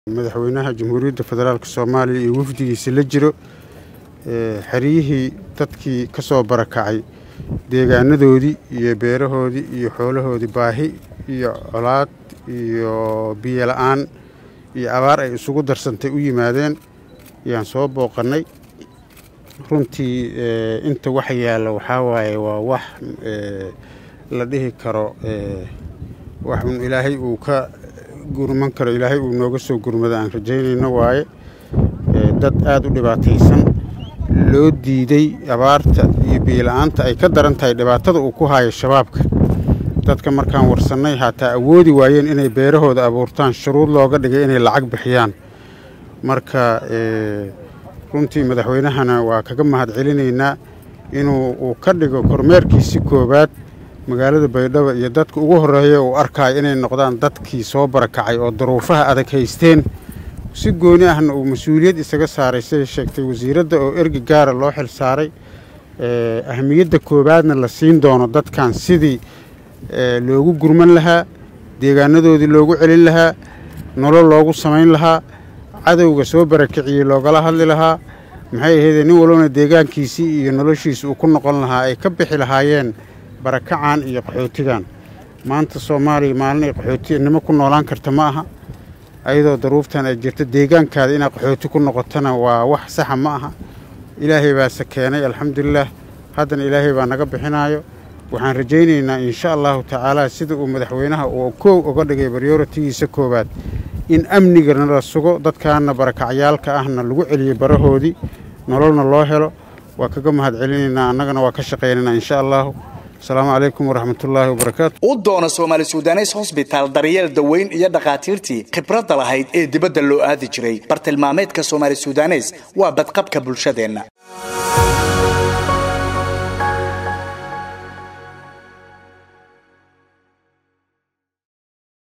madaxweynaha jamhuuriyadda federaalk soomaaliya iyo wafdigiisa la jiro xeryihii dadkii ka soo barakacay deegaanadoodii iyo beerahoodii iyo xoolahoodii baahi iyo colaad iyo biyo la-aan iyo abaar ay isugu darsantay u yimaadeen ayaan soo booqannay runtii inta wax yaalla waxaa waaye waa wax la dhihi karo wax un ilaahay uu ka gurman karo ilaahay uu nooga soo gurmado aan rajaynayno waaye dad aada u dhibaataysan loo diiday abaarta iyo biyola-aanta ay ka daran tahay dhibaatada uu ku haayo shabaabka dadka markaan warsannay haataa awoodi waayeen inay beerahooda abuurtaan shuruud looga dhigay inay lacag bixiyaan marka runtii madaxweynahana waa kaga mahad celinaynaa inuu uu ka dhigo kormeerkiisi koowaad magaalada baydhabo iyo dadka ugu horreeya uu arkaayo inay noqdaan dadkii soo barakacay oo daruufaha adag haysteen si gooni ahna uu mas-uuliyad isaga saaray siday sheegtay wasiiradda oo ergi gaara loo xil saaray ahamiyadda koowaadna la siin doono dadkan sidii loogu gurman lahaa deegaanadoodii loogu celin lahaa nolol loogu samayn lahaa cadowga soo barakiciyey loogala hadli lahaa maxay ahaydee nin walbana deegaankiisii iyo noloshiisa uu ku noqon lahaa ay ka bixi lahaayeen barakacan iyo qaxootigan maanta soomaaliya maalin ay qaxootinimo ku noolaan karta ma aha ayadoo daruuftan ay jirto deegaankaada inaad qaxooti ku noqotona waa wax saxa ma aha ilaahay baase keenay alxamdulilaah haddana ilaahay baa naga bixinaayo waxaan rajaynaynaa insha allahu tacaalaa sida uu madaxweynaha uu koow uga dhigay baryoratigiisa koowaad in amnigana la sugo dadkaana barakacyaalka ahna lagu celiyo barahoodii nololna loo helo waa kaga mahad celinaynaa annagana waa ka shaqaynaynaa insha allahu asalaamu calaykum waraxmatullaahi wabarakaatu u doona soomaali sudanes hosbitaal daryeel daweyn iyo dhakhaatiirtii khibradda lahayd ee dibadda loo aadi jiray bartilmaameedka soomaali sudanes waa badqabka bulshadeenna